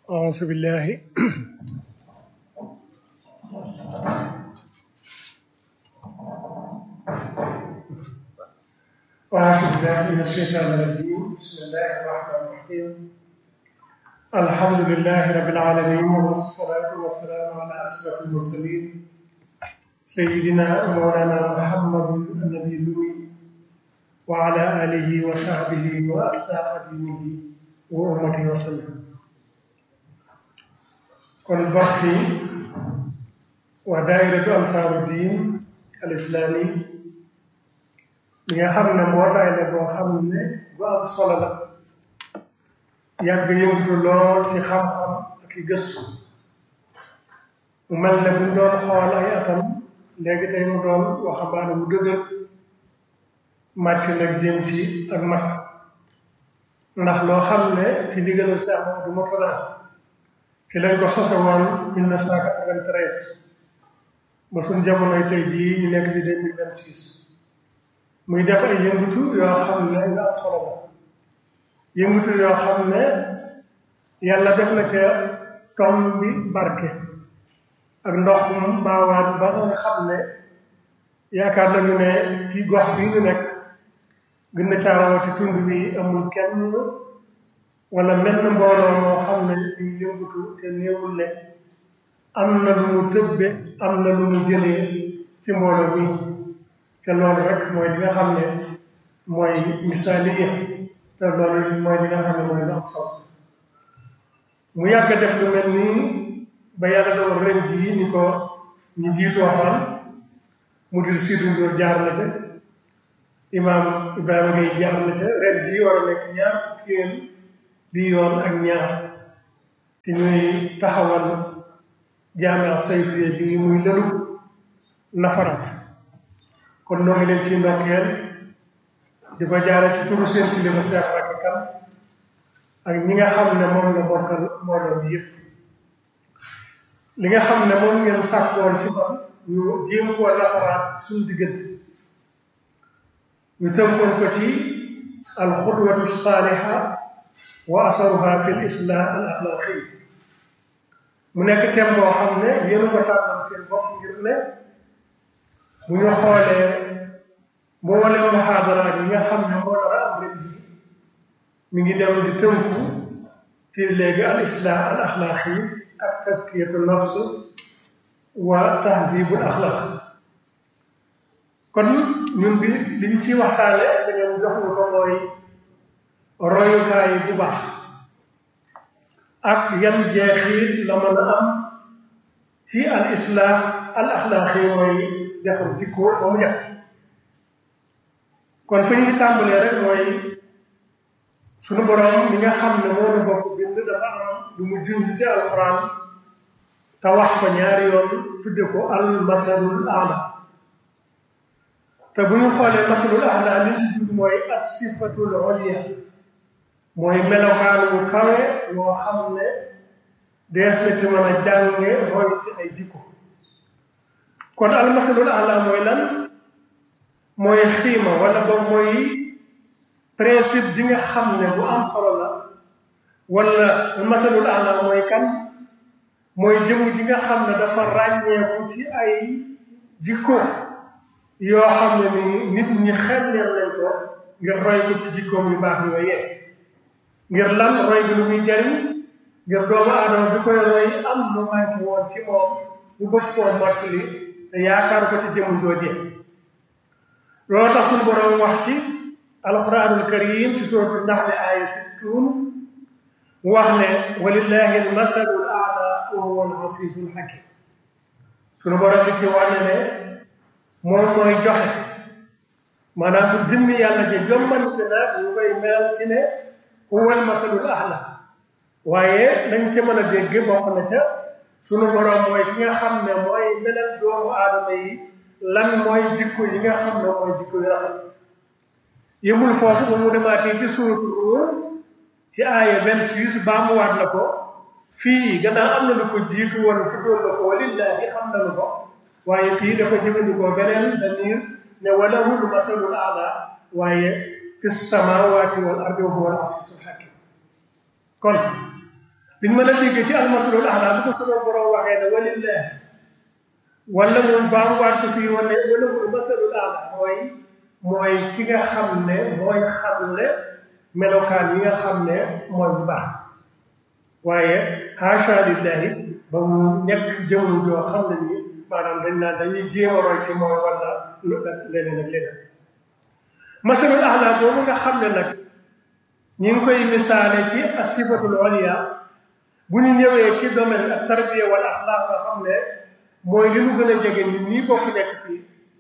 أعوذ بالله أعوذ بالله من الشيطان الرجيم بسم الله الرحمن الرحيم الحمد لله رب العالمين والصلاة والسلام على أشرف المرسلين سيدنا ومولانا محمد النبي الأمي وعلى آله وصحبه وأصحاب دينه وأمته وسلم kon mbokk yi waa daayiratu ansaaru diin al islaami li nga xam ne mbootaay la boo xam ne bu am solo la yàgg yëngatu lool ci xam-xam ak i gëstu mu mel ne buñ doon xool ay atam léegi tey mu doon waxambaane bu dëgër màcc nag jëm ci ak mat ndax loo xam ne ci ndigalal Seex Mamadu Murtada ci lañ ko sose woon 1993 ba suñ jamonoy tey jii ñu nekk ci 2026 muy def ay yëngutu yoo xam ne yu am solo la yëngutu yoo xam ne yàlla def na ca tom bi barke ak ndox mu baawaan ba nga xam ne yaakaar nañu ne ci gox bi ñu nekk gën na caarawati tund bi amul kenn wala mel na mbooloo moo xam ne ñu yëngutu te néewul ne am na lu mu tëbbe am na lu mu jëlee ci mbooloo mi te loolu rek mooy li nga xam ne mooy misaaliya te loolu mooy li nga xam ne mooy lu am solo mu yàgg def lu mel nii ba yàlla doon ren jii ni ko ñu jiitu waxoon mu dir Sidy Ndour jaar na ca imaam Ibrahima Gueye jaar na ca ren jii war a nekk ñaar fukkeel di yoon ak ñaar te ñuy taxawal jaamia sayfiya bi muy lëlu nafaraat kon noo ngi leen ci ndokkeel di ko jaare ci turu seen kilifa Cheikh Racky Kane ak ñi nga xam ne moom la bokkal mbooloo bi yëpp li nga xam ne moom ngeen sàkkoon ci man ñu jéem koo nafaraat suñu diggante ñu tënkoon ko ci alxudwatu saaliha wa asaruha fi l islah al axlaaqi mu nekk thème boo xam ne yéen ko tànnal seen bopp ngir ne bu ñu xoolee mboolem muhaadaraat yi nga xam ne moo dara am ren ji mi ngi dem di tënku ci léegi al islah al axlaaqi ak taskiyatu nafs wa tahzibul axlaaq kon ñun bi liñ ci waxtaane te ngeen jox ñu ko mooy royukaay bu baax ak yan jeexit la mën a am ci al islah al axlaaqi mooy defar jikko ba mu jàpp kon fi ñu tàmbalee rek mooy sunu borom mi nga xam ne moo nu bokk bind dafa am lu mu junj ci alxuraan te wax ko ñaari yoon tudde ko al masalul aala te bu ñu xoolee masalul aala li ci jund mooy as sifatul oliya mooy melokaan wu kawe woo xam ne dees na ci mën a jànge roy ci ay jikko kon almasalul ala mooy lan mooy xiima wala ba mooy principe bi nga xam ne bu am solo la wala almasalul ala mooy kan mooy jëmu ji nga xam ne dafa ràññeeku ci ay jikko yoo xam ne ni nit ñi xemmeel nañ ko ngir roy ko ci jikkoom yu baax yooyee ngir lan roy bi lu muy jariñ ngir doomu aadama bi koy roy am lu manqué woon ci moom mu bëgg koo mottali te yaakaar ko ci jëmu joojee loolu tax suñu boroom wax ci alquranul karim ci suratu naxli aaya sittuun mu wax ne walillahi almasalul aala wa huwa al asiisul hakim suñu boroom bi ci wane ne moom mooy joxe maanaam bu dimmi yàlla ji jommante na ñu koy melal ci ne huwal masalul ahla waaye nañ ca mën a dégg bokk na ca sunu borom mooy ki nga xam ne mooy melal doomu aadama yi lan mooy jikko yi nga xam ne mooy jikko yu rafet yëmul foofu ba mu demaatee ci suuratu Ruum ci aaya 26 baamuwaat na ko fii gannaaw am na lu ko jiitu woon tuddoon na ko walillahi xam nañu ko waaye fii dafa jëfandikoo beneen damir ne walahul masalul ahla waaye fi samawati wal ardi wa huwa al asiisul hakim kon liñ mën a dégg ci almasalul ahla bu ko sama borom waxee ne walillah wala moom baamuwaat ko fii wane wala moom masalul ahla mooy mooy ki nga xam ne mooy xamle melokaan yi nga xam ne mooy bu baax waaye haasha lillahi ba mu nekk jëmm joo xam ne nii maanaam dañ naan dañuy jéem a roy ci moom wala leneen ak leneen masalul ahla boobu nga xam ne nag ñi ngi koy misaale ci asifatul oliya bu ñu ñëwee ci domaine ak tarbiya wala axlaaq nga xam ne mooy li nu gën a jege nit ñi bokk nekk fii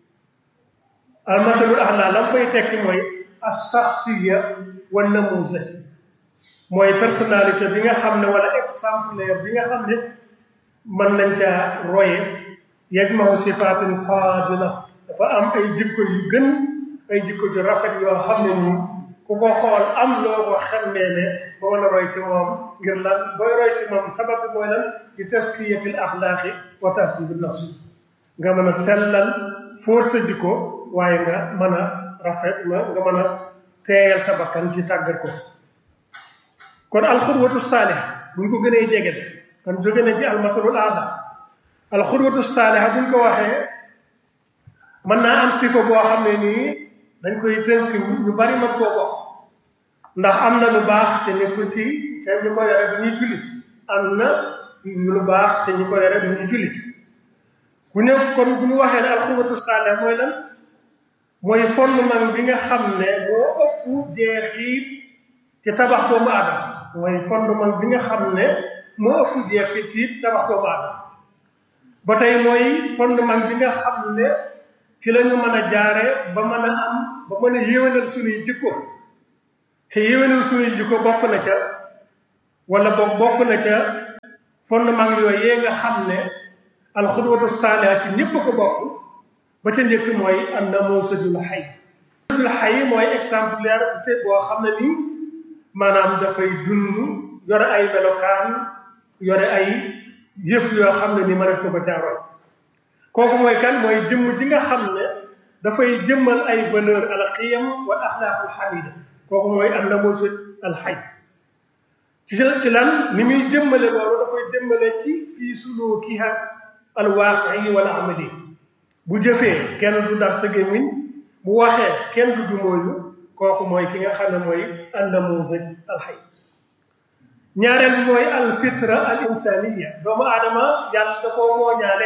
al masalul ahla lam fay tekki mooy as saxsiya wa namuusa mooy personnalité bi nga xam ne wala exemplaire bi nga xam ne mën nañ caa roye yajmahu sifaatin faadila dafa am ay jikko yu gën ay jikko ju rafet yoo xam ne nii ku ko xool am loo ko xemmee ne ba mën a roy ci moom ngir lan booy roy ci moom sabab bi mooy lan di taskiyatil axlaaqi wa tahsibi nafs nga mën a sellal fóot sa jikko waaye nga mën a rafet nga mën a teeyal sa bakkan ci tàggat ko kon alxurwatu saalih buñ ko gënee jege de kon jóge na ci almasalul aada alxurwatu saaliha buñ ko waxee mën naa am sifa boo xam ne nii dañ koy tënk ñu bari mën koo bokk ndax am na lu baax te nekkul ci te ñu ko yore du ñuy jullit am na lu baax te ñu ko yore du ñuy jullit bu ne kon bu ñu waxee ne alxurwatu saalih mooy lan mooy fondement bi nga xam ne moo ëpp jeexit ci tabax doomu aadama mooy fondement bi nga xam ne moo ëpp jeexit ci tabax doomu aadama ba tey mooy fondement bi nga xam ne ci la ñu mën a jaare ba mën a am ba mën a yéwénal suñuy jikko te yéwénal suñuy jikko bokk na ca wala boog bokk na ca fondement yooyu yee nga xam ne alxudwatu saaliha ci ñëpp ko bokk ba ca njëkk mooy an namuusajul xay namuusajul xay mooy exemplaire te boo xam ne nii maanaam dafay dund yore ay melokaan yore ay yëf yoo xam ne ni ma def ko caaroon kooku mooy kan mooy jëmm ji nga xam ne dafay jëmmal ay valeur al qiyam wal axlaaq al xamida kooku mooy an namuusaj al xay ci ci lan ni muy jëmmale loolu da koy jëmmale ci fii sulukiha al waaqi wal amali bu jëfee kenn du dar sa gémmiñ bu waxee kenn du dumóoyu kooku mooy ki nga xam ne mooy annamuusaj alxay ñaareel bi mooy al fitra al insaniya doomu aadama yàlla da koo mooñaale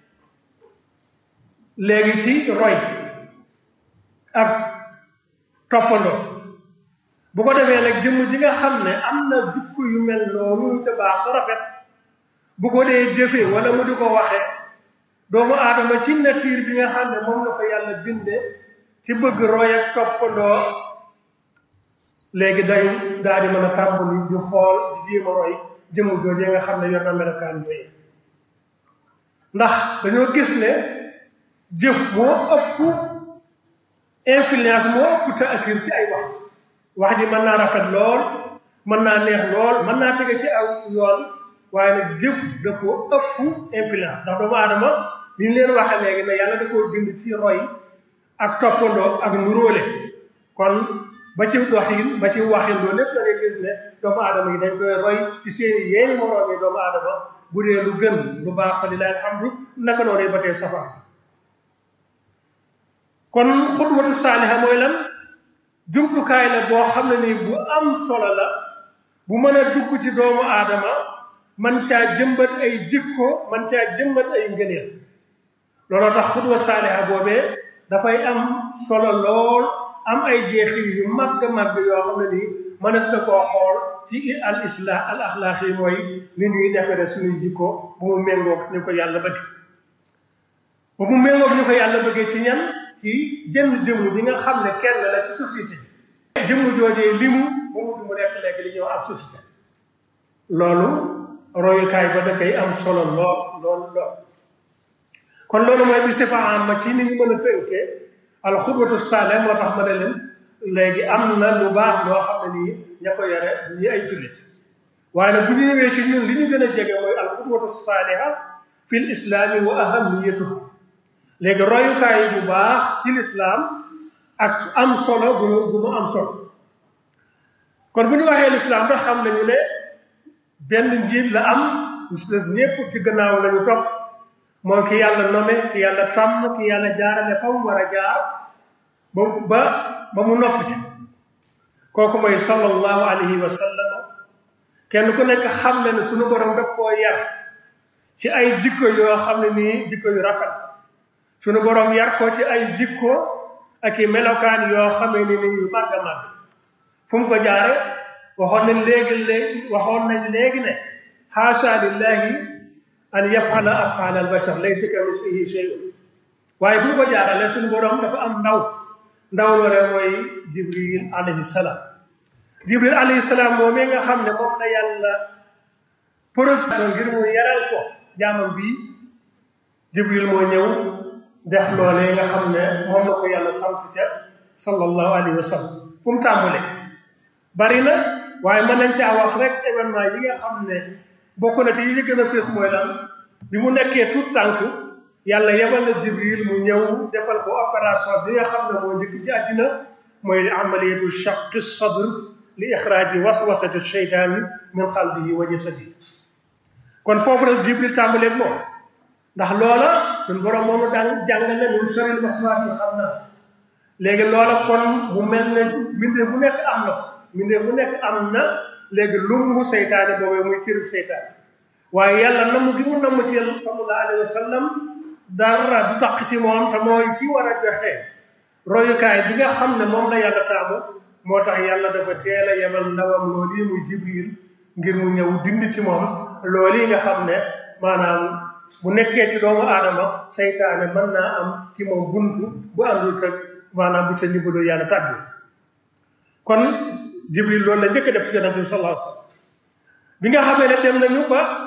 léegi ci roy ak toppandoo bu ko defee nag jëmm ji nga xam ne am na jukku yu mel noonu ca baax te rafet bu ko dee jëfee wala mu di ko waxee doomu aadama ci nature bi nga xam ne moom la ko yàlla binde ci bëgg roy ak toppandoo léegi day daal di mën a tàmbali di xool di jéem a roy jëmm joojee nga xam ne yor na melokaan yooyu ndax dañoo gis ne jëf moo ëpp influence moo ëpp taasir ci ay wax wax ji mën naa rafet lool mën naa neex lool mën naa tege ci aw yoon waaye nag jëf da ko ëpp influence ndax doomu aadama li ñu leen waxee léegi ne yàlla da koo bind ci roy ak toppandoo ak nuróole kon ba ci doxin ba ci waxin loolu lépp da ngay gis ne doomu aadama yi dañ koy roy ci seeni yeeni moroom yi doomu aadama bu dee lu gën lu baax fa lillahi alhamdu naka noonu ba tey safar kon xutwatu saaliha mooy lan jumtukaay la boo xam ne nii bu am solo la bu mën a dugg ci doomu aadama man caa jëmbat ay jikko man caa jëmbat ay ngëneel looloo tax xutwa saaliha boobee dafay am solo lool am ay jeexit yu màgg màgg yoo xam ne nii mënees na koo xool ci al islah al axlaaq yi mooy ni ñuy defere suñuy jikko bu mu méngoog ñu ko yàlla bëgg bu mu méngoog ñu ko yàlla bëggee ci ñan ci jënn jëmm ji nga xam ne kenn la ci société jëmm joojee limu bu mu mu nekk léegi li ñuy wax ab société loolu royukaay ba da cay am solo lool lool lool kon loolu mooy bi sifa am ci ni ñu mën a tënkee alxudwatu saale moo tax ma ne leen léegi am na lu baax loo xam ne nii ña ko yore ñi ay jullit waaye nag bu ñu ñëwee ci ñun li ñu gën a jege mooy alxudwatu saaliha fi l islaami wa ahamiyatuhu léegi royukaay bu baax ci lislaam ak am solo bu bu mu am solo kon bu ñu waxee lislaam ndax xam nañu ne benn njiit la am ñu si des ñépp ci gannaaw lañu topp mooy ki yàlla nome ki yàlla tàmm ki yàlla jaarale fa mu war a jaar ba ba ba mu nopp ci kooku mooy sallallahu alayhi wa sallam kenn ku nekk xam ne ne suñu borom daf koo yar ci ay jikko yoo xam ne nii jikko yu rafet suñu borom yar ko ci ay jikko ak i melokaan yoo xamee ni ni yu màgg a màgg fu mu ko jaare waxoon nañ léegi léegi waxoon nañ léegi ne xaasa lillahi an yafala afala al bashar laysa ka mislihi shay'un waaye fu mu ko jaarale suñu borom dafa am ndaw ndaw loole mooy jibril alayhi salaam jibril alayhi salaam moom mi nga xam ne moom la yàlla production ngir mu yaral ko jaamam bii jibril moo ñëw def loolee nga xam ne moom la ko yàlla sant ca sallallahu alayhi wa sallam fu mu tàmbale bari na waaye mën nañ caa wax rek événement yi nga xam ne bokk na ci yi ci gën a fees mooy lan bi mu nekkee tout tànk yàlla yebal na jibril mu ñëw defal ko opération bi nga xam ne moo njëkk ci àddina mooy amaliyatu shaqi sadr li ixraaji waswasati sheytaani min xalbihi wa jasadihi kon foofu rek jibril tàmbaleeg moom ndax loola suñ borom moomu daan jàngal ne min sharril waswaasil xannaas léegi loola kon mu mel ne mbindeef bu nekk am na ko mbindeef bu nekk am na léegi lumbu seytaane boobee muy cërub seytaane waaye yàlla namm gi mu namm ci yàlla sallallahu alayhi wa sallam dara du taq ci moom te mooy ki war a joxe royukaay bi nga xam ne moom la yàlla taamu moo tax yàlla dafa teel a yebal ndawam loolu yi muy jibril ngir mu ñëw dindi ci moom loolu yi nga xam ne maanaam bu nekkee ci doomu aadama seytaane mën naa am ci moom buntu bu àndul tëg maanaam bu ca ndimbalu yàlla tàggu kon jibril loolu la njëkk a def ci yonente bi sallallahu alayhi wa sallam bi nga xamee ne dem nañu ba